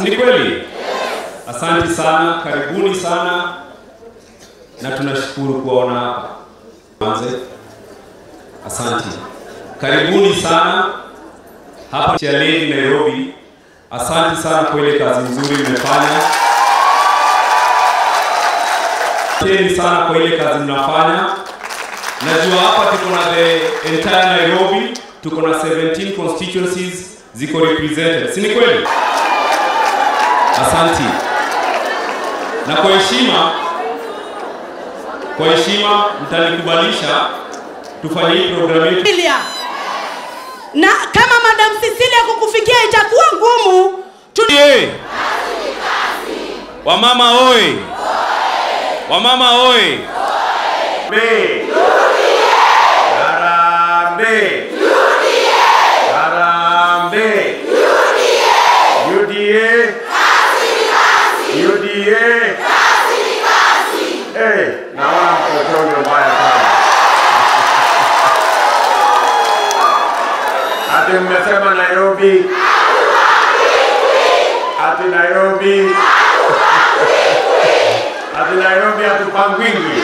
si ni kweli? Asante sana, karibuni sana, na tunashukuru kuwaona hapa. Anze, asante, karibuni sana hapa Chaleni Nairobi. Asante sana kwa ile kazi nzuri mmefanya. Asanteni sana kwa ile kazi mnafanya. Najua hapa tuko na the entire Nairobi, tuko na 17 constituencies ziko represented, si ni kweli? Asanti. Na kwa heshima, kwa heshima mtanikubalisha tufanye hii programu yetu Cecilia. Na kama Madam Cecilia kukufikia itakuwa ngumu, tu Oye! Wamama oye! Wamama oye! Harambee! Harambee! UDA! UDA! Eh, naona mkotonyo mbaya sana. Ati mmesema Nairobi. Ati Nairobi. Ati Nairobi hatupangwingwi.